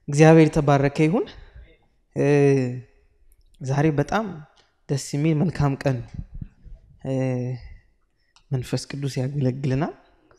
እግዚአብሔር የተባረከ ይሁን። ዛሬ በጣም ደስ የሚል መልካም ቀን ነው። መንፈስ ቅዱስ ያገለግልናል።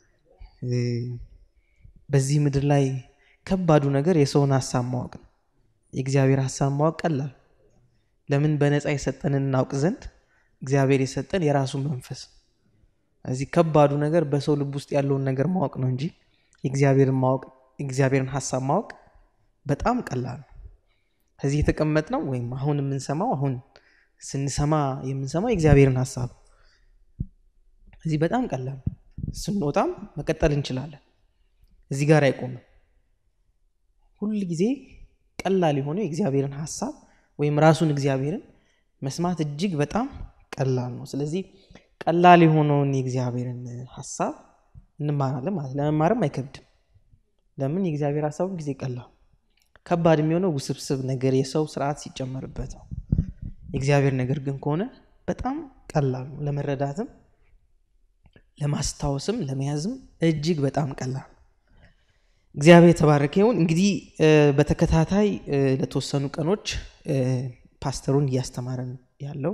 በዚህ ምድር ላይ ከባዱ ነገር የሰውን ሀሳብ ማወቅ ነው። የእግዚአብሔር ሀሳብ ማወቅ ቀላል። ለምን? በነፃ የሰጠንን እናውቅ ዘንድ እግዚአብሔር የሰጠን የራሱ መንፈስ። እዚህ ከባዱ ነገር በሰው ልብ ውስጥ ያለውን ነገር ማወቅ ነው እንጂ የእግዚአብሔርን ማወቅ የእግዚአብሔርን ሀሳብ ማወቅ በጣም ቀላል ነው። ከዚህ የተቀመጥነው ወይም አሁን የምንሰማው አሁን ስንሰማ የምንሰማው የእግዚአብሔርን ሀሳብ እዚህ በጣም ቀላል ነው። ስንወጣም መቀጠል እንችላለን። እዚህ ጋር አይቆምም። ሁል ጊዜ ቀላል የሆነው የእግዚአብሔርን ሀሳብ ወይም ራሱን እግዚአብሔርን መስማት እጅግ በጣም ቀላል ነው። ስለዚህ ቀላል የሆነውን የእግዚአብሔርን ሀሳብ እንማራለን ማለት ለመማርም አይከብድም። ለምን? የእግዚአብሔር ሀሳቡ ጊዜ ቀላል ከባድ የሚሆነው ውስብስብ ነገር የሰው ስርዓት ሲጨመርበት ነው። የእግዚአብሔር ነገር ግን ከሆነ በጣም ቀላል ነው። ለመረዳትም ለማስታወስም ለመያዝም እጅግ በጣም ቀላል ነው። እግዚአብሔር የተባረከ ይሁን። እንግዲህ በተከታታይ ለተወሰኑ ቀኖች ፓስተሩን እያስተማረን ያለው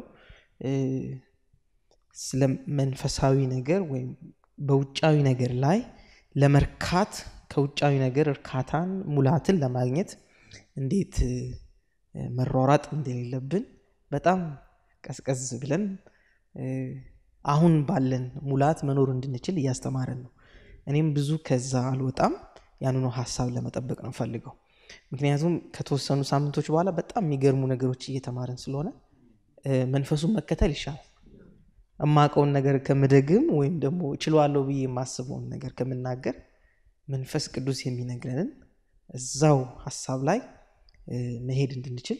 ስለ መንፈሳዊ ነገር ወይም በውጫዊ ነገር ላይ ለመርካት ከውጫዊ ነገር እርካታን ሙላትን ለማግኘት እንዴት መሯሯጥ እንደሌለብን በጣም ቀዝቀዝ ብለን አሁን ባለን ሙላት መኖር እንድንችል እያስተማረን ነው። እኔም ብዙ ከዛ አልወጣም። ያንኑ ሀሳብ ለመጠበቅ ነው ፈልገው። ምክንያቱም ከተወሰኑ ሳምንቶች በኋላ በጣም የሚገርሙ ነገሮች እየተማረን ስለሆነ መንፈሱን መከተል ይሻላል። እማቀውን ነገር ከምደግም ወይም ደግሞ እችለዋለሁ ብዬ የማስበውን ነገር ከምናገር መንፈስ ቅዱስ የሚነግረንን እዛው ሀሳብ ላይ መሄድ እንድንችል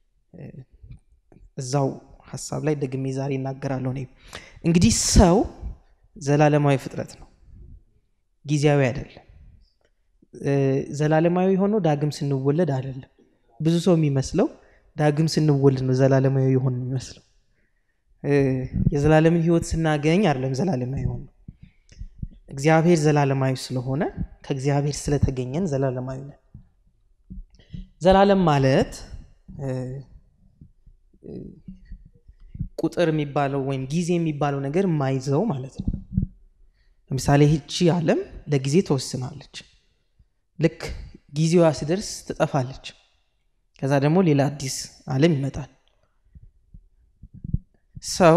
እዛው ሀሳብ ላይ ደግሜ ዛሬ እናገራለሁ። እኔ እንግዲህ ሰው ዘላለማዊ ፍጥረት ነው፣ ጊዜያዊ አይደለም። ዘላለማዊ ሆኖ ዳግም ስንወለድ አይደለም። ብዙ ሰው የሚመስለው ዳግም ስንወለድ ነው ዘላለማዊ የሆን የሚመስለው። የዘላለምን ሕይወት ስናገኝ አይደለም ዘላለማዊ ሆን ነው። እግዚአብሔር ዘላለማዊ ስለሆነ ከእግዚአብሔር ስለተገኘን ዘላለማዊ ነን። ዘላለም ማለት ቁጥር የሚባለው ወይም ጊዜ የሚባለው ነገር የማይዘው ማለት ነው። ለምሳሌ ይህቺ ዓለም ለጊዜ ተወስናለች። ልክ ጊዜዋ ሲደርስ ትጠፋለች። ከዛ ደግሞ ሌላ አዲስ ዓለም ይመጣል። ሰው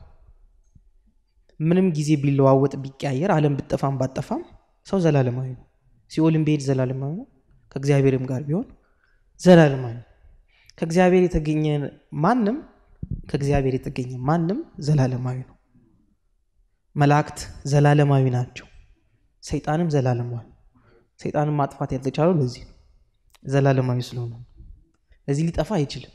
ምንም ጊዜ ቢለዋወጥ ቢቀያየር፣ ዓለም ብጠፋም ባጠፋም ሰው ዘላለማዊ ነው። ሲኦልም ቢሄድ ዘላለማዊ ነው። ከእግዚአብሔርም ጋር ቢሆን ዘላለማዊ ነው። ከእግዚአብሔር የተገኘ ማንም ከእግዚአብሔር የተገኘ ማንም ዘላለማዊ ነው። መላእክት ዘላለማዊ ናቸው። ሰይጣንም ዘላለማዊ ሰይጣንም ማጥፋት ያልተቻለው ለዚህ ነው፣ ዘላለማዊ ስለሆነ። ለዚህ ሊጠፋ አይችልም።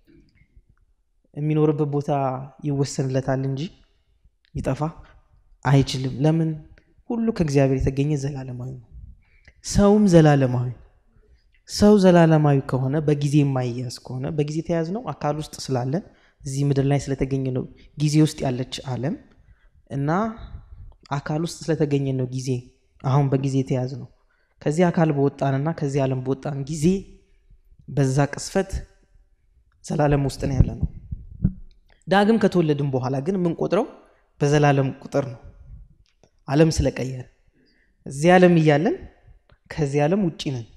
የሚኖርበት ቦታ ይወሰንለታል እንጂ ሊጠፋ አይችልም። ለምን? ሁሉ ከእግዚአብሔር የተገኘ ዘላለማዊ ነው። ሰውም ዘላለማዊ ሰው ዘላለማዊ ከሆነ በጊዜ የማይያዝ ከሆነ በጊዜ የተያዝ ነው አካል ውስጥ ስላለን እዚህ ምድር ላይ ስለተገኘ ነው ጊዜ ውስጥ ያለች ዓለም እና አካል ውስጥ ስለተገኘ ነው ጊዜ አሁን በጊዜ የተያዝ ነው። ከዚህ አካል በወጣንና ከዚህ ዓለም በወጣን ጊዜ በዛ ቅስፈት ዘላለም ውስጥ ነው ያለ ነው። ዳግም ከተወለድን በኋላ ግን የምንቆጥረው በዘላለም ቁጥር ነው። ዓለም ስለቀየረ እዚህ ዓለም እያለን ከዚህ ዓለም ውጭ ነን።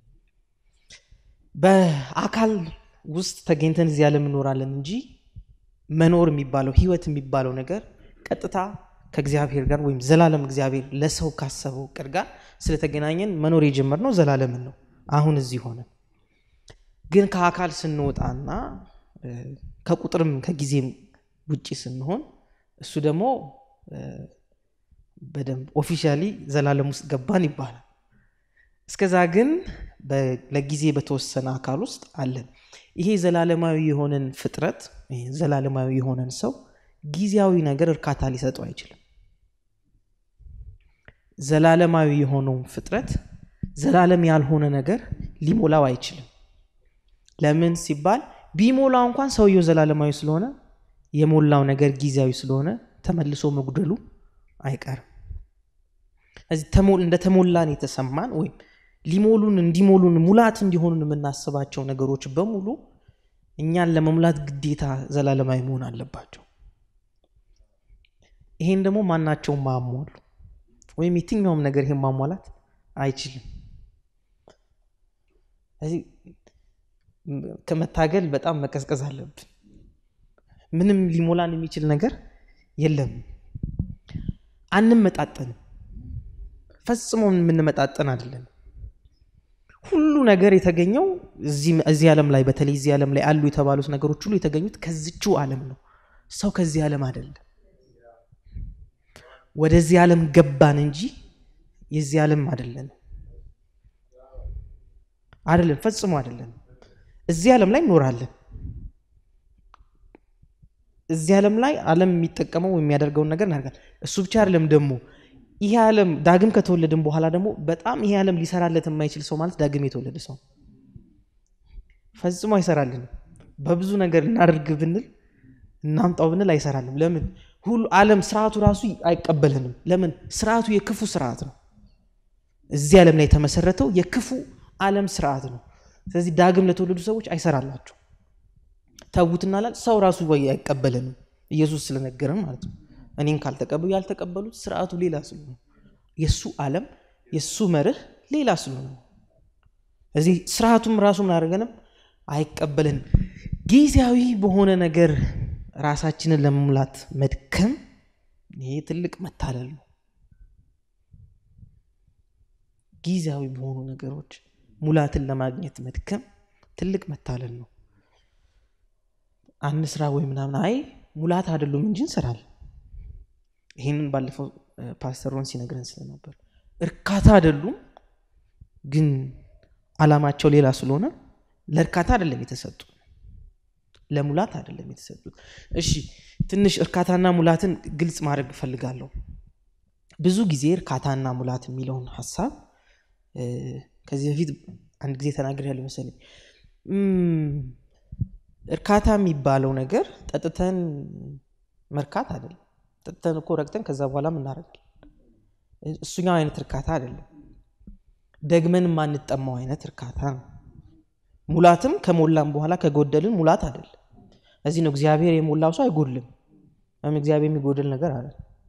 በአካል ውስጥ ተገኝተን እዚህ ዓለም እንኖራለን እንጂ መኖር የሚባለው ህይወት የሚባለው ነገር ቀጥታ ከእግዚአብሔር ጋር ወይም ዘላለም እግዚአብሔር ለሰው ካሰበው እቅድ ጋር ስለተገናኘን መኖር የጀመርነው ዘላለምን ነው። አሁን እዚህ ሆነን ግን ከአካል ስንወጣና ከቁጥርም ከጊዜም ውጭ ስንሆን እሱ ደግሞ በደንብ ኦፊሻሊ ዘላለም ውስጥ ገባን ይባላል። እስከዛ ግን ለጊዜ በተወሰነ አካል ውስጥ አለን። ይሄ ዘላለማዊ የሆነን ፍጥረት ዘላለማዊ የሆነን ሰው ጊዜያዊ ነገር እርካታ ሊሰጠው አይችልም። ዘላለማዊ የሆነውን ፍጥረት ዘላለም ያልሆነ ነገር ሊሞላው አይችልም። ለምን ሲባል ቢሞላው እንኳን ሰውየው ዘላለማዊ ስለሆነ የሞላው ነገር ጊዜያዊ ስለሆነ ተመልሶ መጉደሉ አይቀርም። እንደተሞላን የተሰማን ወይም ሊሞሉን እንዲሞሉን ሙላት እንዲሆኑን የምናስባቸው ነገሮች በሙሉ እኛን ለመሙላት ግዴታ ዘላለማዊ መሆን አለባቸው። ይሄን ደግሞ ማናቸውም ማሟሉ ወይም የትኛውም ነገር ይሄን ማሟላት አይችልም። ስለዚህ ከመታገል በጣም መቀዝቀዝ አለብን። ምንም ሊሞላን የሚችል ነገር የለም። አንመጣጠንም። ፈጽሞ የምንመጣጠን አይደለም። ሁሉ ነገር የተገኘው እዚህ ዓለም ላይ በተለይ እዚህ ዓለም ላይ አሉ የተባሉት ነገሮች ሁሉ የተገኙት ከዚችው ዓለም ነው። ሰው ከዚህ ዓለም አይደለም። ወደዚህ ዓለም ገባን እንጂ የዚህ ዓለም አይደለን አይደለም፣ ፈጽሞ አይደለም። እዚህ ዓለም ላይ እንኖራለን። እዚህ ዓለም ላይ ዓለም የሚጠቀመው የሚያደርገውን ነገር እናደርጋለን። እሱ ብቻ አይደለም ደግሞ ይሄ ዓለም ዳግም ከተወለድን በኋላ ደግሞ በጣም ይሄ ዓለም ሊሰራለት የማይችል ሰው ማለት ዳግም የተወለደ ሰው ፈጽሞ አይሰራልንም። በብዙ ነገር እናደርግ ብንል እናምጣው ብንል አይሰራልም። ለምን? ሁሉ ዓለም ስርዓቱ ራሱ አይቀበልንም። ለምን? ስርዓቱ የክፉ ስርዓት ነው። እዚህ ዓለም ላይ የተመሰረተው የክፉ ዓለም ስርዓት ነው። ስለዚህ ዳግም ለተወለዱ ሰዎች አይሰራላቸው። ተዉትና ላል ሰው ራሱ አይቀበልንም። ኢየሱስ ስለነገረን ማለት ነው። እኔን ካልተቀበሉ ያልተቀበሉት ስርዓቱ ሌላ ስለሆነ የእሱ ዓለም የእሱ መርህ ሌላ ስለሆነ እዚህ ስርዓቱም ራሱ ምን አደረገንም አይቀበልንም። ጊዜያዊ በሆነ ነገር ራሳችንን ለመሙላት መድከም ይሄ ትልቅ መታለል ነው። ጊዜያዊ በሆኑ ነገሮች ሙላትን ለማግኘት መድከም ትልቅ መታለል ነው። አንድ ስራ ወይ ምናምን አይ ሙላት አይደሉም እንጂ እንሰራለን። ይህንን ባለፈው ፓስተር ሮን ሲነግረን ስለነበር እርካታ አይደሉም፣ ግን አላማቸው ሌላ ስለሆነ ለእርካታ አይደለም የተሰጡ ለሙላት አይደለም የተሰጡት። እሺ ትንሽ እርካታና ሙላትን ግልጽ ማድረግ እፈልጋለሁ። ብዙ ጊዜ እርካታና ሙላት የሚለውን ሀሳብ ከዚህ በፊት አንድ ጊዜ ተናግሬያለሁ መሰለኝ። እርካታ የሚባለው ነገር ጠጥተን መርካት አይደለም። ጠጥተን እኮ ረግተን ከዛ በኋላ እናደርጋለን። እሱኛው አይነት እርካታ አይደለም። ደግመን የማንጠማው አይነት እርካታ ነው። ሙላትም ከሞላም በኋላ ከጎደልን ሙላት አይደለም። እዚህ ነው እግዚአብሔር የሞላው ሰው አይጎድልም። ወይም እግዚአብሔር የሚጎድል ነገር አለ።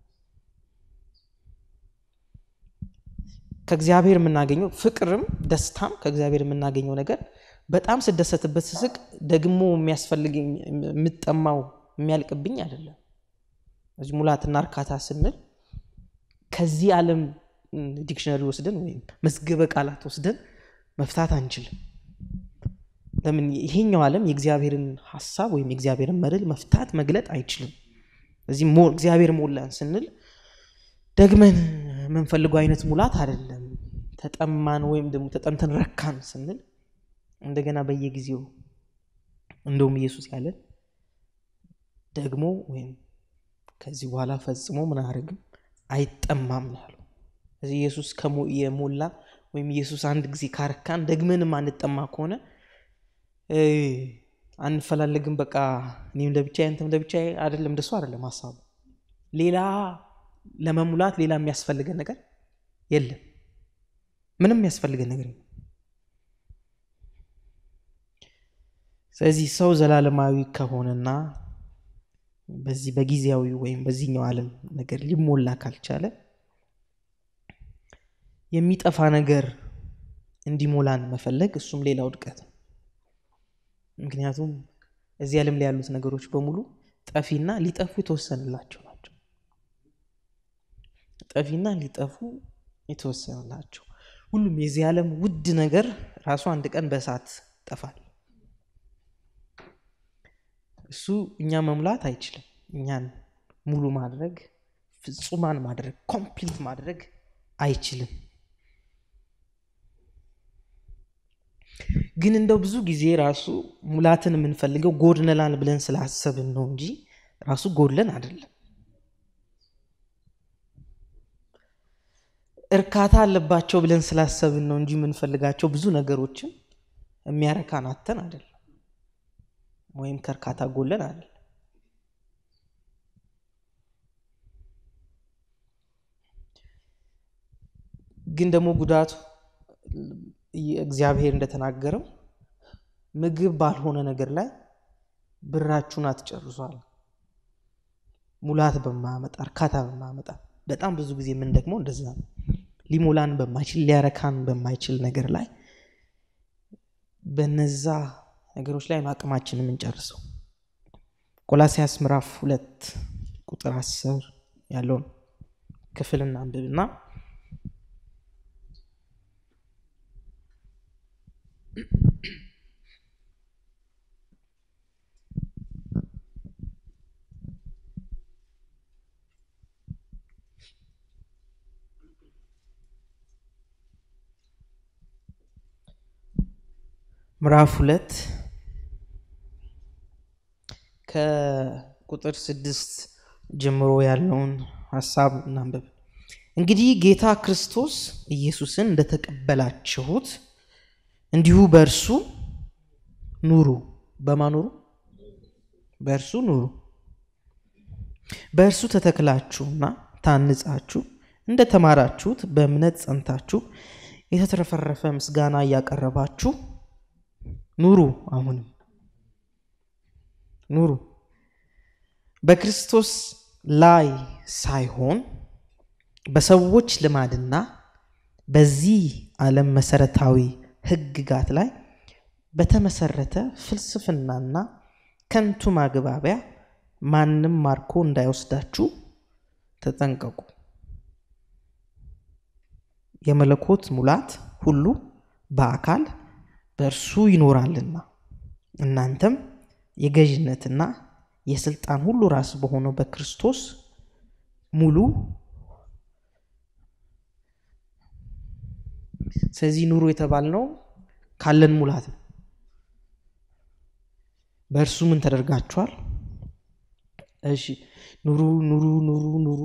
ከእግዚአብሔር የምናገኘው ፍቅርም ደስታም ከእግዚአብሔር የምናገኘው ነገር በጣም ስደሰትበት ስስቅ ደግሞ የሚያስፈልገኝ የምጠማው የሚያልቅብኝ አይደለም። እዚህ ሙላትና እርካታ ስንል ከዚህ ዓለም ዲክሽነሪ ወስደን ወይም መዝገበ ቃላት ወስደን መፍታት አንችልም። ለምን? ይሄኛው ዓለም የእግዚአብሔርን ሀሳብ ወይም የእግዚአብሔርን መርህ መፍታት መግለጥ አይችልም። እዚህ እግዚአብሔር ሞላን ስንል ደግመን የምንፈልገው አይነት ሙላት አይደለም። ተጠማን ወይም ደግሞ ተጠምተን ረካን ስንል እንደገና በየጊዜው እንደውም ኢየሱስ ያለን ደግሞ ወይም ከዚህ በኋላ ፈጽሞ ምን አያደርግም አይጠማም ነው ያለው። እዚህ ኢየሱስ የሞላ ወይም ኢየሱስ አንድ ጊዜ ካረካን ደግመንም አንጠማ ከሆነ አንፈላለግም። በቃ እኔም ለብቻ አንተም ለብቻ አይደለም። እንደሱ አይደለም ሀሳቡ። ሌላ ለመሙላት ሌላ የሚያስፈልገን ነገር የለም። ምንም የሚያስፈልገን ነገር የለም። ስለዚህ ሰው ዘላለማዊ ከሆነና በዚህ በጊዜያዊ ወይም በዚህኛው ዓለም ነገር ሊሞላ ካልቻለ የሚጠፋ ነገር እንዲሞላን መፈለግ እሱም ሌላ ውድቀት ነው። ምክንያቱም እዚህ ዓለም ላይ ያሉት ነገሮች በሙሉ ጠፊና ሊጠፉ የተወሰንላቸው ናቸው። ጠፊና ሊጠፉ የተወሰንላቸው ሁሉም የዚህ ዓለም ውድ ነገር ራሱ አንድ ቀን በእሳት ጠፋል። እሱ እኛ መሙላት አይችልም። እኛን ሙሉ ማድረግ ፍጹማን ማድረግ ኮምፕሊት ማድረግ አይችልም። ግን እንደው ብዙ ጊዜ ራሱ ሙላትን የምንፈልገው ጎድነላን ብለን ስላሰብን ነው እንጂ ራሱ ጎድለን አይደለም። እርካታ አለባቸው ብለን ስላሰብን ነው እንጂ የምንፈልጋቸው ብዙ ነገሮችን የሚያረካን አተን አይደለም፣ ወይም ከእርካታ ጎለን አይደለም። ግን ደግሞ ጉዳቱ እግዚአብሔር እንደተናገረው ምግብ ባልሆነ ነገር ላይ ብራችሁን አትጨርሷል። ሙላት በማያመጣ እርካታ በማያመጣ በጣም ብዙ ጊዜ ምን ደግሞ እንደዛ ነው። ሊሞላን በማይችል ሊያረካን በማይችል ነገር ላይ በነዛ ነገሮች ላይ ነው አቅማችን የምንጨርሰው። ቆላሲያስ ምዕራፍ ሁለት ቁጥር አስር ያለውን ክፍል እናንብብና ምዕራፍ ሁለት ከቁጥር ስድስት ጀምሮ ያለውን ሀሳብ እናንብብ። እንግዲህ ጌታ ክርስቶስ ኢየሱስን እንደተቀበላችሁት እንዲሁ በእርሱ ኑሩ። በማኖሩ በእርሱ ኑሩ። በእርሱ ተተክላችሁና ታንጻችሁ እንደተማራችሁት በእምነት ጸንታችሁ የተትረፈረፈ ምስጋና እያቀረባችሁ ኑሩ። አሁንም ኑሩ በክርስቶስ ላይ ሳይሆን በሰዎች ልማድና በዚህ ዓለም መሰረታዊ ሕግጋት ላይ በተመሰረተ ፍልስፍናና ከንቱ ማግባቢያ ማንም ማርኮ እንዳይወስዳችሁ ተጠንቀቁ። የመለኮት ሙላት ሁሉ በአካል በእርሱ ይኖራልና እናንተም የገዥነትና የስልጣን ሁሉ ራስ በሆነው በክርስቶስ ሙሉ ስለዚህ ኑሩ የተባልነው ካለን ሙላት ነው። በእርሱ ምን ተደርጋችኋል? እሺ ኑሩ ኑሩ ኑሩ ኑሩ።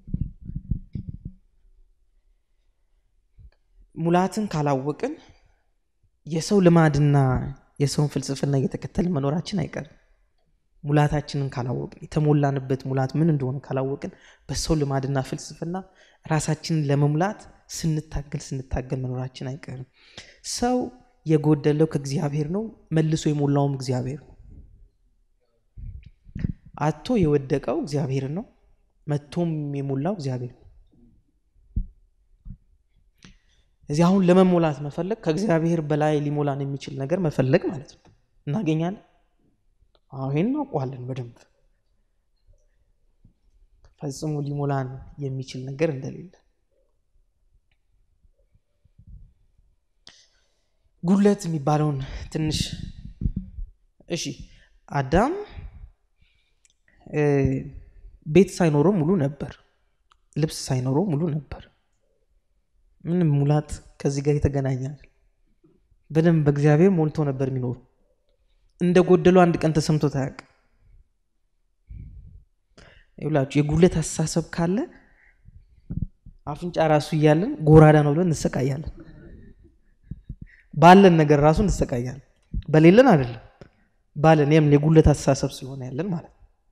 ሙላትን ካላወቅን የሰው ልማድና የሰውን ፍልስፍና እየተከተልን መኖራችን አይቀርም። ሙላታችንን ካላወቅን የተሞላንበት ሙላት ምን እንደሆነ ካላወቅን በሰው ልማድና ፍልስፍና ራሳችንን ለመሙላት ስንታገል ስንታገል መኖራችን አይቀርም። ሰው የጎደለው ከእግዚአብሔር ነው፣ መልሶ የሞላውም እግዚአብሔር ነው። አቶ የወደቀው እግዚአብሔር ነው፣ መቶም የሞላው እግዚአብሔር ነው። እዚህ አሁን ለመሞላት መፈለግ ከእግዚአብሔር በላይ ሊሞላን የሚችል ነገር መፈለግ ማለት ነው። እናገኛለን። አዎ ይሄን እናውቀዋለን በደንብ ፈጽሞ ሊሞላን የሚችል ነገር እንደሌለ ጉድለት የሚባለውን ትንሽ እሺ፣ አዳም ቤት ሳይኖረው ሙሉ ነበር። ልብስ ሳይኖረው ሙሉ ነበር። ምንም ሙላት ከዚህ ጋር የተገናኛል። በደንብ በእግዚአብሔር ሞልቶ ነበር የሚኖሩ እንደ ጎደለው አንድ ቀን ተሰምቶት አያውቅም። ይብላችሁ የጉድለት አስተሳሰብ ካለ አፍንጫ ራሱ እያለን ጎራዳ ነው ብለን እንሰቃያለን። ባለን ነገር ራሱ እንሰቃያለን። በሌለን አይደለም ባለን የምን የጉድለት አስተሳሰብ ስለሆነ ያለን ማለት ነው።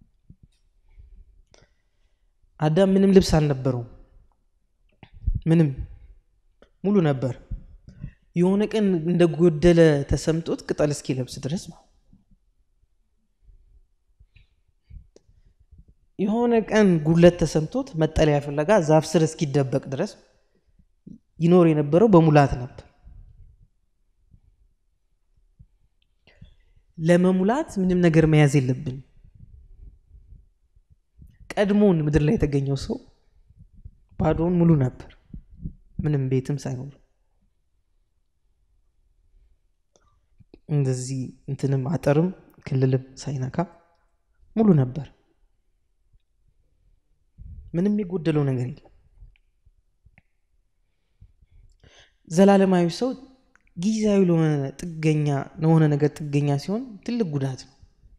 አዳም ምንም ልብስ አልነበረውም። ምንም ሙሉ ነበር። የሆነ ቀን እንደጎደለ ተሰምቶት ቅጠል እስኪለብስ ድረስ ነው። የሆነ ቀን ጉድለት ተሰምቶት መጠለያ ፍለጋ ዛፍ ስር እስኪደበቅ ድረስ ይኖር የነበረው በሙላት ነበር። ለመሙላት ምንም ነገር መያዝ የለብን። ቀድሞውን ምድር ላይ የተገኘው ሰው ባዶውን ሙሉ ነበር፣ ምንም ቤትም ሳይኖር እንደዚህ እንትንም አጥርም ክልልም ሳይነካ ሙሉ ነበር። ምንም የጎደለው ነገር የለም። ዘላለማዊ ሰው ጊዜያዊ ለሆነ ጥገኛ ለሆነ ነገር ጥገኛ ሲሆን ትልቅ ጉዳት ነው።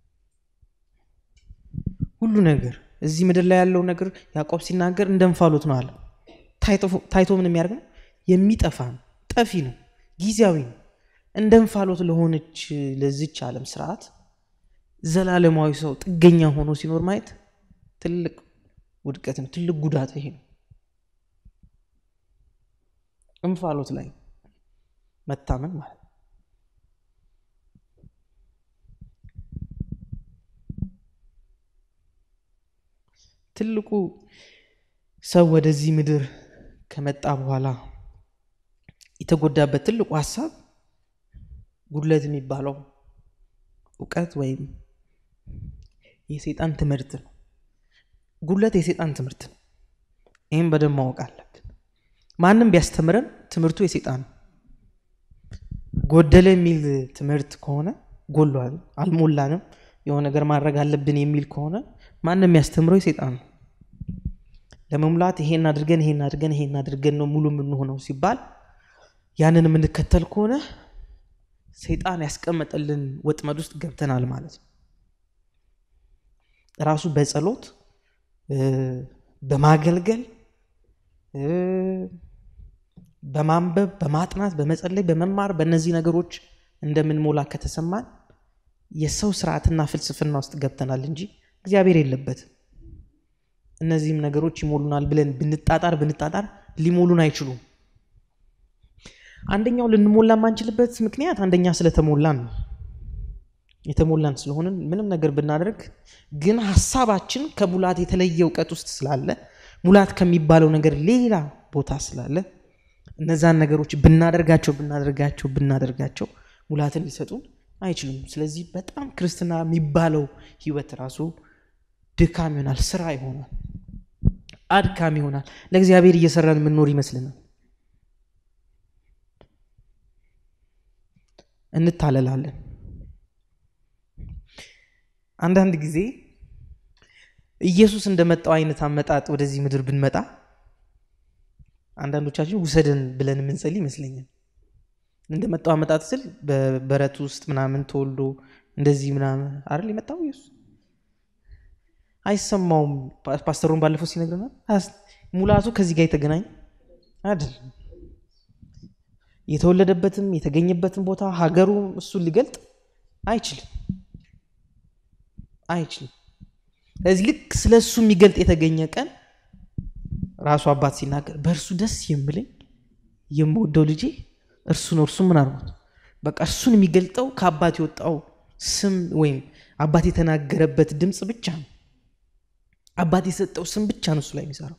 ሁሉ ነገር እዚህ ምድር ላይ ያለው ነገር ያዕቆብ ሲናገር እንደ እንፋሎት ነው አለ። ታይቶ ምን የሚያደርግ ነው? የሚጠፋ ነው፣ ጠፊ ነው፣ ጊዜያዊ ነው። እንደ እንፋሎት ለሆነች ለዚች ዓለም ስርዓት ዘላለማዊ ሰው ጥገኛ ሆኖ ሲኖር ማየት ትልቅ ውድቀት ነው፣ ትልቅ ጉዳት ይሄ ነው። እንፋሎት ላይ መታመን ማለት ነው። ትልቁ ሰው ወደዚህ ምድር ከመጣ በኋላ የተጎዳበት ትልቁ ሀሳብ ጉድለት የሚባለው እውቀት ወይም የሴጣን ትምህርት ነው። ጉድለት የሴጣን ትምህርት ነው። ይህም በደንብ ማወቅ አለብን። ማንም ቢያስተምረን ትምህርቱ የሴጣን ነው። ጎደለ የሚል ትምህርት ከሆነ ጎሏል፣ አልሞላንም፣ የሆነ ነገር ማድረግ አለብን የሚል ከሆነ ማንም የሚያስተምረው የሴጣን ነው። ለመሙላት ይሄን አድርገን ይሄን አድርገን ይሄን አድርገን ነው ሙሉ የምንሆነው ሲባል ያንን የምንከተል ከሆነ ሰይጣን ያስቀመጠልን ወጥመድ ውስጥ ገብተናል ማለት ነው። ራሱ በጸሎት በማገልገል በማንበብ በማጥናት በመጸለይ በመማር በእነዚህ ነገሮች እንደምንሞላ ከተሰማን የሰው ስርዓትና ፍልስፍና ውስጥ ገብተናል እንጂ እግዚአብሔር የለበትም። እነዚህም ነገሮች ይሞሉናል ብለን ብንጣጣር ብንጣጣር ሊሞሉን አይችሉም። አንደኛው ልንሞላ የማንችልበት ምክንያት አንደኛ ስለተሞላን ነው። የተሞላን ስለሆንን ምንም ነገር ብናደርግ ግን ሀሳባችን ከሙላት የተለየ እውቀት ውስጥ ስላለ ሙላት ከሚባለው ነገር ሌላ ቦታ ስላለ እነዛን ነገሮች ብናደርጋቸው ብናደርጋቸው ብናደርጋቸው ሙላትን ሊሰጡን አይችሉም። ስለዚህ በጣም ክርስትና የሚባለው ህይወት ራሱ ድካም ይሆናል፣ ስራ ይሆናል፣ አድካም ይሆናል። ለእግዚአብሔር እየሰራን የምንኖር ይመስልናል። እንታለላለን። አንዳንድ ጊዜ ኢየሱስ እንደመጣው አይነት አመጣጥ ወደዚህ ምድር ብንመጣ አንዳንዶቻችን ውሰደን ብለን የምንጸልይ ይመስለኛል። እንደመጣው አመጣጥ ስል በበረት ውስጥ ምናምን ተወልዶ እንደዚህ ምናምን አይደል የመጣው ኢየሱስ። አይሰማውም። ፓስተሩን ባለፈው ሲነግረናል። ሙላቱ ከዚህ ጋር የተገናኘ አይደል። የተወለደበትም የተገኘበትን ቦታ ሀገሩ እሱን ሊገልጥ አይችልም አይችልም። ስለዚህ ልክ ስለ እሱ የሚገልጥ የተገኘ ቀን ራሱ አባት ሲናገር በእርሱ ደስ የምለኝ የምወደው ልጄ እርሱ ነው። እርሱ ምን አርጎት በቃ እርሱን የሚገልጠው ከአባት የወጣው ስም ወይም አባት የተናገረበት ድምፅ ብቻ ነው። አባት የሰጠው ስም ብቻ ነው እሱ ላይ የሚሰራው።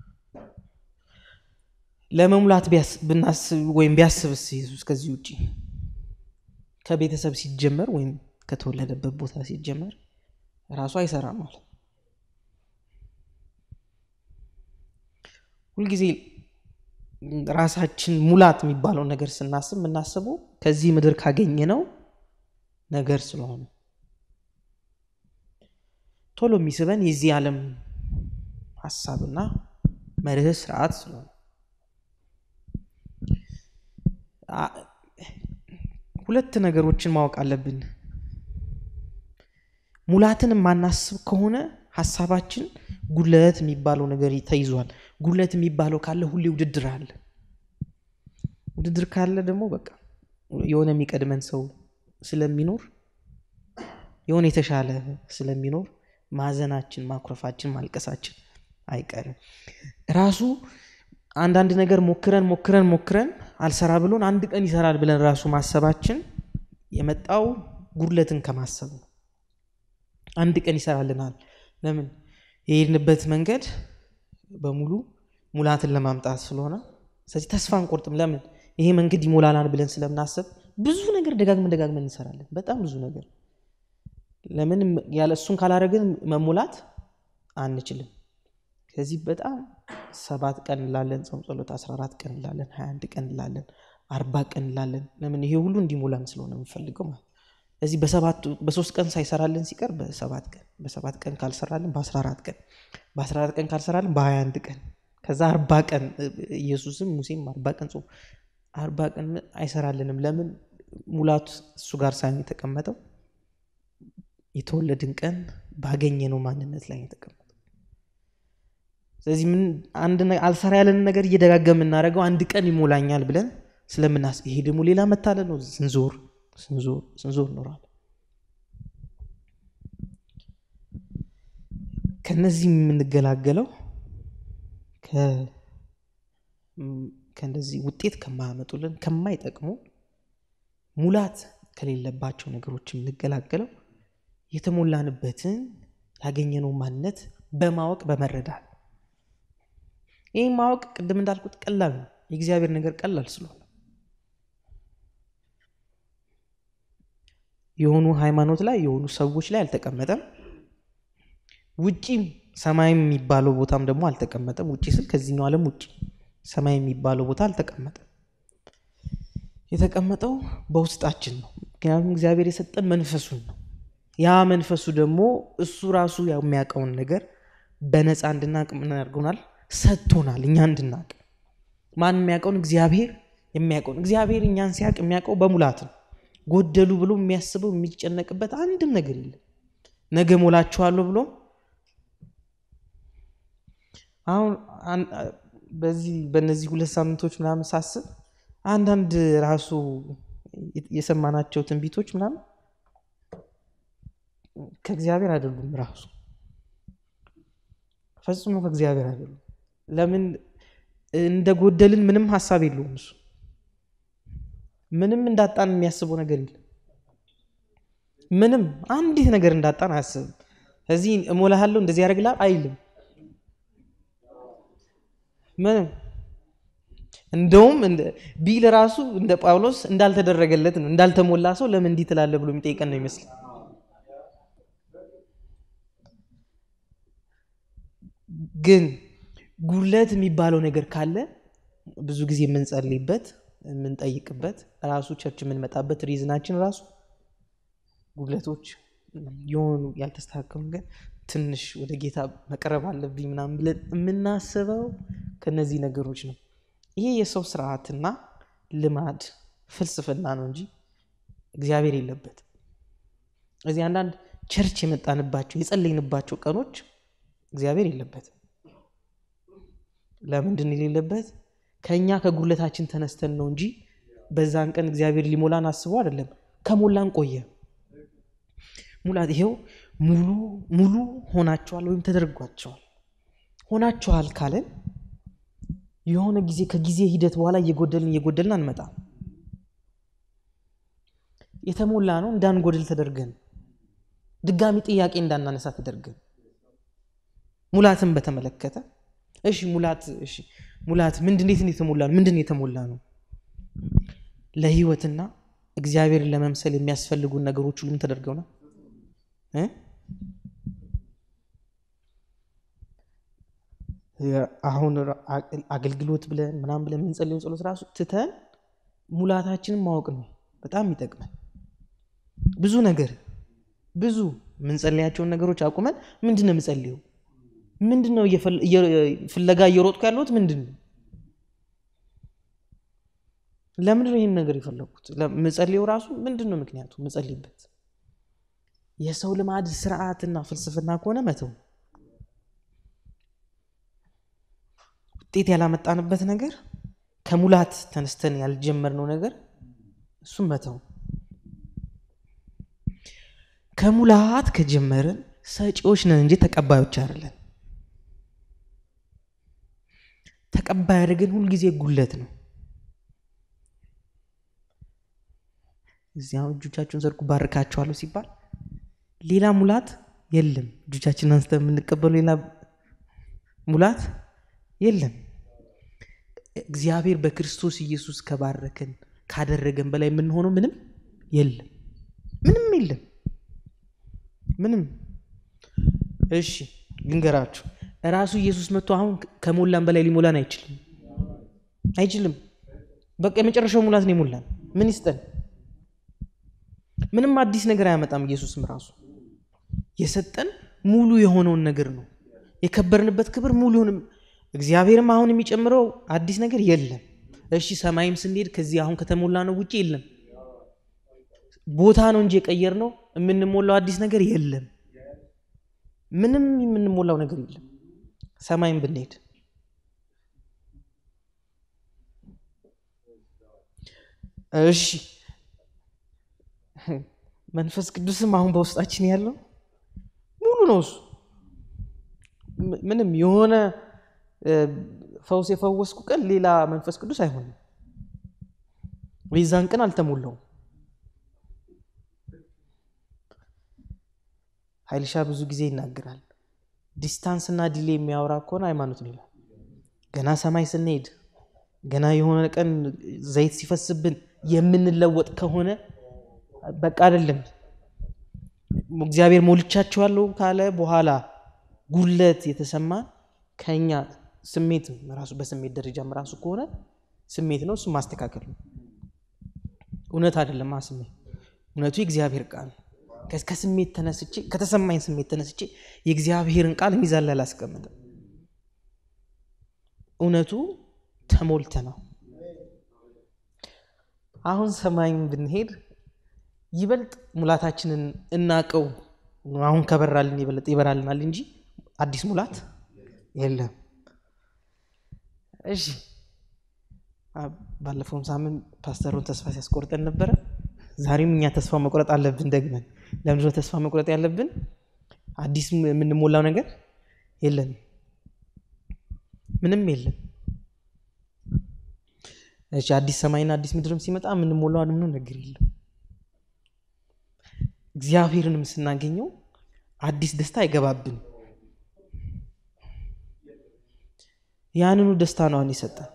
ለመሙላት ብናስብ ወይም ቢያስብስ ኢየሱስ ከዚህ ውጭ ከቤተሰብ ሲጀመር ወይም ከተወለደበት ቦታ ሲጀመር ራሱ አይሰራም ማለት ሁልጊዜ ራሳችን ሙላት የሚባለው ነገር ስናስብ የምናስበው ከዚህ ምድር ካገኘነው ነገር ስለሆነ ቶሎ የሚስበን የዚህ ዓለም ሀሳብና መርህ ስርዓት ስለሆነ ሁለት ነገሮችን ማወቅ አለብን። ሙላትን የማናስብ ከሆነ ሀሳባችን ጉለት የሚባለው ነገር ተይዟል። ጉለት የሚባለው ካለ ሁሌ ውድድር አለ። ውድድር ካለ ደግሞ በቃ የሆነ የሚቀድመን ሰው ስለሚኖር የሆነ የተሻለ ስለሚኖር ማዘናችን፣ ማኩረፋችን፣ ማልቀሳችን አይቀርም። ራሱ አንዳንድ ነገር ሞክረን ሞክረን ሞክረን አልሰራ ብሎን አንድ ቀን ይሰራል ብለን ራሱ ማሰባችን የመጣው ጉድለትን ከማሰብ ነው። አንድ ቀን ይሰራልናል። ለምን የሄድንበት መንገድ በሙሉ ሙላትን ለማምጣት ስለሆነ፣ ስለዚህ ተስፋ አንቆርጥም። ለምን ይሄ መንገድ ይሞላናል ብለን ስለምናስብ ብዙ ነገር ደጋግመን ደጋግመን እንሰራለን። በጣም ብዙ ነገር ለምን ያለ እሱን ካላደረግን መሙላት አንችልም። ከዚህ በጣም ሰባት ቀን እንላለን፣ ጾም ጸሎት 14 ቀን እንላለን፣ 21 ቀን እንላለን፣ አርባ ቀን እንላለን። ለምን ይሄ ሁሉ እንዲሞላን ስለሆነ የምንፈልገው ማለት ስለዚህ በሰባቱ በሶስት ቀን ሳይሰራልን ሲቀር በሰባት ቀን በሰባት ቀን ካልሰራልን በ14 ቀን በ14 ቀን ካልሰራልን በ21 ቀን ከዛ አርባ ቀን ኢየሱስም ሙሴም አርባ ቀን ጾም አርባ ቀን አይሰራልንም። ለምን ሙላቱ እሱ ጋር ሳይሆን የተቀመጠው የተወለድን ቀን ባገኘነው ማንነት ላይ የተቀመጠው። ስለዚህ ምን አንድ አልሰራ ያለንን ነገር እየደጋገም የምናደርገው አንድ ቀን ይሞላኛል ብለን ስለምናስ ይሄ ደግሞ ሌላ መታለል ነው። ስንዞር ስንዞር ስንዞር ኖራል። ከነዚህ የምንገላገለው ከእንደዚህ ውጤት ከማያመጡልን ከማይጠቅሙ ሙላት ከሌለባቸው ነገሮች የምንገላገለው የተሞላንበትን ያገኘነው ማንነት በማወቅ በመረዳት ይህ ማወቅ ቅድም እንዳልኩት ቀላል ነው። የእግዚአብሔር ነገር ቀላል ስለሆነ የሆኑ ሃይማኖት ላይ የሆኑ ሰዎች ላይ አልተቀመጠም። ውጪም ሰማይ የሚባለው ቦታም ደግሞ አልተቀመጠም። ውጪ ስል ከዚህኛው ዓለም ውጪ ሰማይ የሚባለው ቦታ አልተቀመጠም። የተቀመጠው በውስጣችን ነው። ምክንያቱም እግዚአብሔር የሰጠን መንፈሱን ነው። ያ መንፈሱ ደግሞ እሱ ራሱ የሚያውቀውን ነገር በነፃ እንድናቅ ምን ያደርገናል? ሰጥቶናል። እኛ እንድናቅ ማን የሚያውቀውን? እግዚአብሔር የሚያውቀውን። እግዚአብሔር እኛን ሲያውቅ የሚያውቀው በሙላት ነው። ጎደሉ ብሎ የሚያስበው የሚጨነቅበት አንድም ነገር የለም። ነገ ሞላችኋለሁ ብሎ አሁን በዚህ በእነዚህ ሁለት ሳምንቶች ምናምን ሳስብ አንዳንድ ራሱ የሰማናቸው ትንቢቶች ምናምን ከእግዚአብሔር አይደሉም። ራሱ ፈጽሞ ከእግዚአብሔር አይደሉም። ለምን እንደ ጎደልን ምንም ሀሳብ የለውም እሱ ምንም እንዳጣን የሚያስበው ነገር የለም። ምንም አንዲት ነገር እንዳጣን አያስብም። እዚህ እሞላሃለሁ እንደዚህ ያደርግላል አይልም። ምንም እንደውም ቢል ራሱ እንደ ጳውሎስ እንዳልተደረገለት ነው። እንዳልተሞላ ሰው ለምን እንዲህ ትላለህ ብሎ የሚጠይቀን ነው ይመስል ግን ጉድለት የሚባለው ነገር ካለ ብዙ ጊዜ የምንጸልይበት የምንጠይቅበት ራሱ ቸርች የምንመጣበት ሪዝናችን ራሱ ጉድለቶች የሆኑ ያልተስተካከሉ ነገር ትንሽ ወደ ጌታ መቅረብ አለብኝ ምናምን ብለን የምናስበው ከነዚህ ነገሮች ነው። ይሄ የሰው ስርዓትና ልማድ ፍልስፍና ነው እንጂ እግዚአብሔር የለበት። እዚህ አንዳንድ ቸርች የመጣንባቸው የጸለይንባቸው ቀኖች እግዚአብሔር የለበትም። ለምንድን የሌለበት? ከእኛ ከጉድለታችን ተነስተን ነው እንጂ በዛን ቀን እግዚአብሔር ሊሞላን አስቦ አይደለም። ከሞላን ቆየ። ሙላት ይሄው ሙሉ ሙሉ ሆናችኋል ወይም ተደርጓቸዋል። ሆናችኋል ካለን የሆነ ጊዜ ከጊዜ ሂደት በኋላ እየጎደልን እየጎደልን አንመጣም። የተሞላ ነው እንዳንጎድል ተደርገን ድጋሚ ጥያቄ እንዳናነሳ ተደርገን ሙላትን በተመለከተ እሺ ሙላት እሺ ሙላት ምንድን እንዴት የተሞላ ነው? ምንድን የተሞላ ነው? ለህይወትና እግዚአብሔርን ለመምሰል የሚያስፈልጉን ነገሮች ሁሉም ተደርገው ነው እ አሁን አገልግሎት ብለን ምናምን ብለን የምንጸልየው ጸሎት ራሱ ትተን ሙላታችንን ማወቅ ነው በጣም የሚጠቅመን። ብዙ ነገር ብዙ የምንጸልያቸውን ነገሮች አቁመን ምንድን ነው የምጸልየው? ምንድን ነው ፍለጋ እየሮጥኩ ያለሁት? ምንድን ነው ለምንድን ነው ይህን ነገር የፈለግኩት? ምጸልየው ራሱ ምንድን ነው ምክንያቱ? ምጸልይበት የሰው ልማድ ስርዓትና ፍልስፍና ከሆነ መተው ውጤት ያላመጣንበት ነገር ከሙላት ተነስተን ያልጀመርነው ነገር እሱም መተው። ከሙላት ከጀመርን ሰጪዎች ነን እንጂ ተቀባዮች አይደለን። ተቀባይ አድርገን ሁልጊዜ ጉለት ነው። እዚያ እጆቻችሁን ዘርጉ ባርካቸዋለሁ ሲባል ሌላ ሙላት የለም። እጆቻችንን አንስተን የምንቀበሉ ሌላ ሙላት የለም። እግዚአብሔር በክርስቶስ ኢየሱስ ከባረከን ካደረገን በላይ የምንሆነው ምንም የለም። ምንም የለም። ምንም እሺ፣ ልንገራችሁ ራሱ ኢየሱስ መጥቶ አሁን ከሞላን በላይ ሊሞላን አይችልም፣ አይችልም። በቃ የመጨረሻው ሙላት ነው የሞላን። ምን ይስጠን? ምንም አዲስ ነገር አያመጣም። ኢየሱስም ራሱ የሰጠን ሙሉ የሆነውን ነገር ነው። የከበርንበት ክብር ሙሉ የሆነ እግዚአብሔርም አሁን የሚጨምረው አዲስ ነገር የለም። እሺ ሰማይም ስንሄድ ከዚህ አሁን ከተሞላ ነው ውጭ የለም። ቦታ ነው እንጂ የቀየር ነው የምንሞላው አዲስ ነገር የለም። ምንም የምንሞላው ነገር የለም። ሰማይም ብንሄድ እሺ መንፈስ ቅዱስም አሁን በውስጣችን ያለው ሙሉ ነው። እሱ ምንም የሆነ ፈውስ የፈወስኩ ቀን ሌላ መንፈስ ቅዱስ አይሆንም። የዛን ቀን አልተሞላውም። ሀይልሻ ብዙ ጊዜ ይናገራል። ዲስታንስ እና ዲሌ የሚያወራ ከሆነ ሃይማኖት ነው ይላል። ገና ሰማይ ስንሄድ ገና የሆነ ቀን ዘይት ሲፈስብን የምንለወጥ ከሆነ በቃ አይደለም። እግዚአብሔር ሞልቻቸዋለሁ ካለ በኋላ ጉለት የተሰማ ከኛ ስሜት ራሱ በስሜት ደረጃም ራሱ ከሆነ ስሜት ነው፣ እሱ ማስተካከል ነው። እውነት አይደለም። ስሜት እውነቱ የእግዚአብሔር ቃል ከስሜት ተነስቼ ከተሰማኝ ስሜት ተነስቼ የእግዚአብሔርን ቃል ሚዛን ላይ አላስቀምጥም። እውነቱ ተሞልተ ነው። አሁን ሰማይም ብንሄድ ይበልጥ ሙላታችንን እናቀው። አሁን ከበራልን ይበልጥ ይበራልናል እንጂ አዲስ ሙላት የለም። እሺ ባለፈውም ሳምንት ፓስተሩን ተስፋ ሲያስቆርጠን ነበረ። ዛሬም እኛ ተስፋ መቁረጥ አለብን ደግመን። ለምንድን ነው ተስፋ መቁረጥ ያለብን? አዲስ የምንሞላው ነገር የለም፣ ምንም የለም። እሺ አዲስ ሰማይና አዲስ ምድርም ሲመጣ የምንሞላው ምንም ነገር የለም። እግዚአብሔርንም ስናገኘው አዲስ ደስታ አይገባብን። ያንኑ ደስታ ነው አሁን የሰጠን።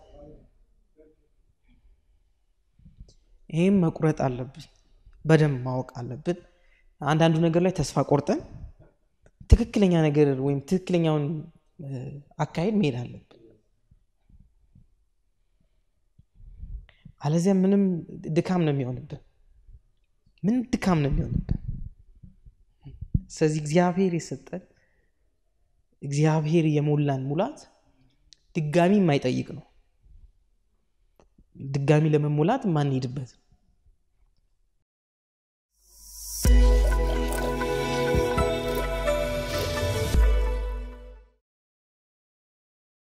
ይህም መቁረጥ አለብን፣ በደንብ ማወቅ አለብን። አንዳንዱ ነገር ላይ ተስፋ ቆርጠን ትክክለኛ ነገር ወይም ትክክለኛውን አካሄድ መሄድ አለብን። አለዚያ ምንም ድካም ነው የሚሆንብን፣ ምንም ድካም ነው የሚሆንብን። ስለዚህ እግዚአብሔር የሰጠን እግዚአብሔር የሞላን ሙላት ድጋሚ የማይጠይቅ ነው። ድጋሚ ለመሙላት የማንሄድበት